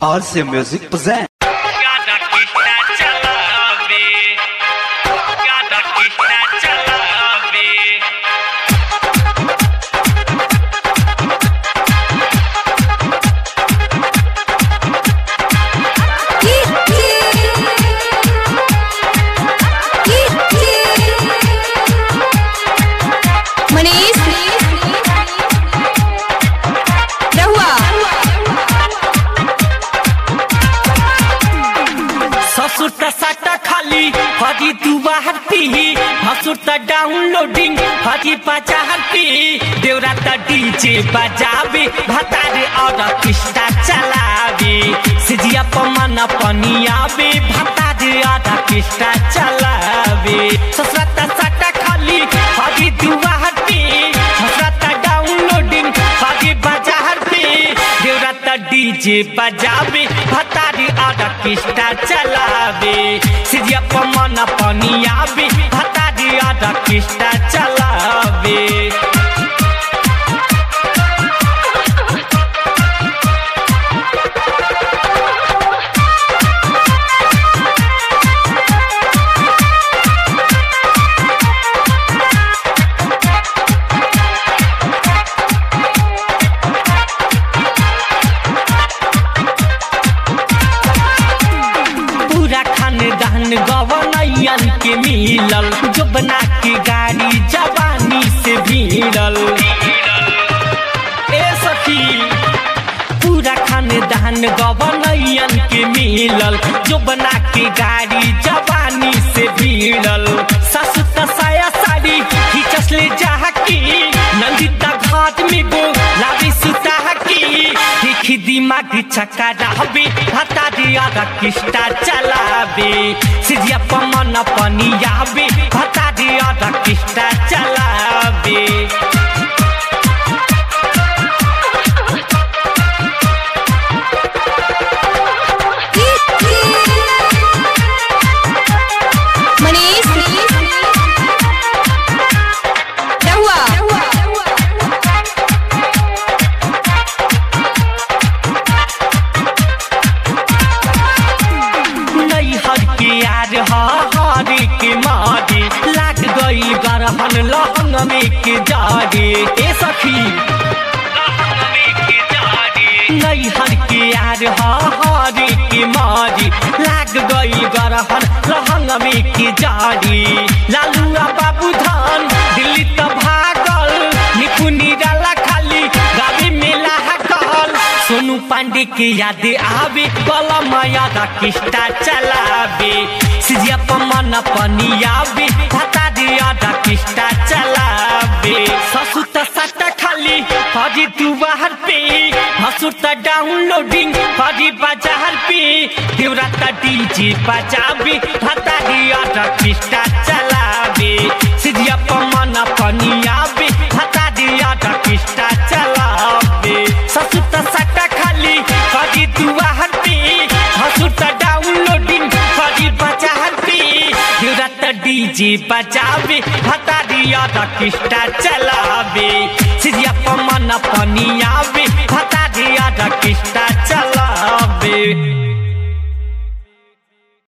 RC Music present. Cada pista chalabe. Cada pista chalabe. Manish रहुआ ससुर त साटा खाली हजी तू बाहर पी हसुर त डाउनलोडिंग हजी बाजार पी देवरा त डीजे बजावे भतारे और पिस्टा चलावे सिजिया पमन पनियावे भतारे और पिस्टा चलावे ससुर त साटा खाली हजी तू बाहर पी हसुर त डाउनलोडिंग हजी बाजार पी देवरा त डीजे बजावे भतारी आधा किस्टा चलावे सिजिया पमन पनियावे भतारी आधा किस्टा चलावे पूरा खानदान गवनैयन के मिलल जो बना के गाड़ी जवानी से भिड़ल ए सखी पूरा खानदान गवनैयन के मिलल जो बना के गाड़ी जवानी से भिड़ल ससु त साया साड़ी खिचसले जाह की नंदिता घाट में गो लावी सुता की देखी दिमाग चक्का रहबे हता दिया किस्टा चलाबे सिजिया पमन पनियाबे हता दिया किस्टा चलाबे मनीष रहुआ नैहर के यार हरे के मारे लाग गई गरहन लहंग में के जारे ए सखी नैहर के यार हरे के मारे लाग गई गरहन लहंग में के जारे लालुआ बाबू धान दिल्ली त भागल निपुनी डाला खाली गाड़ी मेला कहल सोनू पांडे के याद आवे कलम याद किस्टा चलावे सिजिया पमन पनियावे भता याद किस्टा चलावे ससु त सट्टा खाली हजी तू बाहर पे हसु त डाउनलोडिंग हजी बाजार पे देवरा त डीजे बजावे भता याद किस्टा चलावे सिजिया पमन पनियावे भता याद किस्टा चलावे ससु त सट्टा खाली हजी तू बाहर पे हसु त डाउनलोडिंग हजी बाजार पे देवरा त डीजे बजावे भता याद किस्टा चलावे सिजिया पमन पनियावे